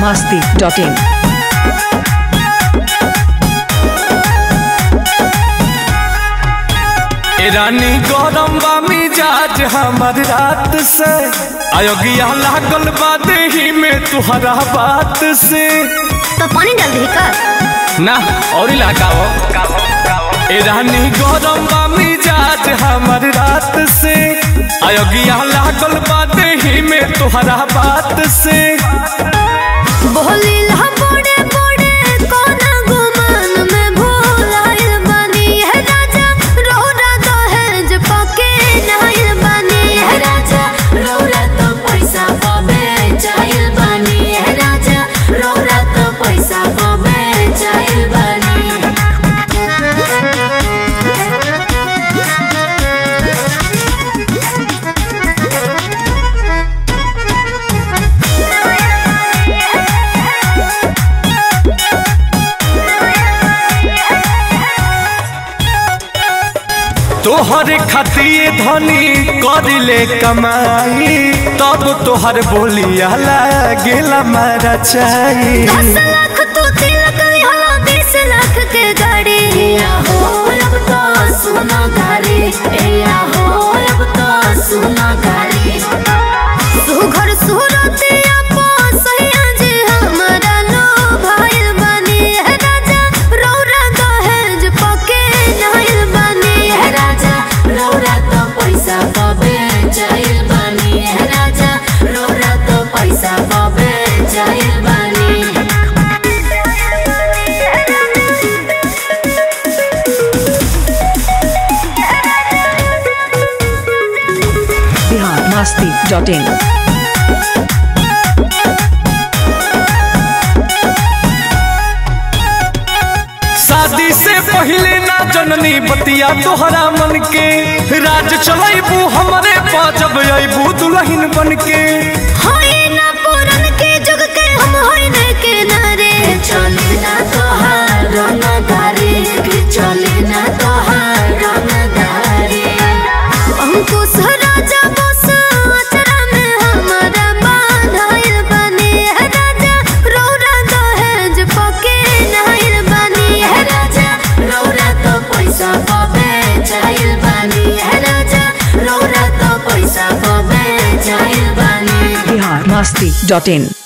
masti.in. ए रानी गरम बा मिजाज हमर रात से अयोग्या लागल बा देही में तुहरा बात से तो पानी डाल दे का ना और लगाओ ए रानी गरम बा मिजाज हमर रात से अयोग्या लागल बा देही में तुहरा बात से बोली ला बड़े बड़े कोना गुमान में भोलाइल बानी है राजा रोरा दहेज पके नाइल बानी है राजा रोरा तो पैसा पावे चाहिल बानी है राजा रोरा तो पैसा पावे चाहिल बानी तोहर खतिए धनी करिले कमाई तब तोहर बोलिया लागेला मारा चाही दस लाख तो तिलक होला बीस लाख के गाड़ी या हो अब तो सुना गाड़ी या हो अब तो सुना गाड़ी तू घर सूरत अपो सैया जे हमरा लो भाईल बानी है राजा रौरा दहेज पके नाइल बानी है राजा रौरा तो पैसा पावे चाहिल बानी है राजा रौरा तो पैसा पावे चाहिल बानी Bihar masti.in. शादी से पहले ना जननी बतिया तोहरा मन के राज चलैबू हमरे पाजब अबू दुल्हन बन के होई ना पुरन के जुग के हम होई न के नारे चले ना तोहार रंग धारे के चले ना तोहार रंग धारे अंकुश राजा बस अचरा में हमारा बांधाइल बनी है राजा रौरा दहेज पके नाइल बनी है राजा रौरा तो पैसा पावे चाहिल बनी है राजा रौरा तो पैसा पावे चाहिल बनी Bihar masti.in.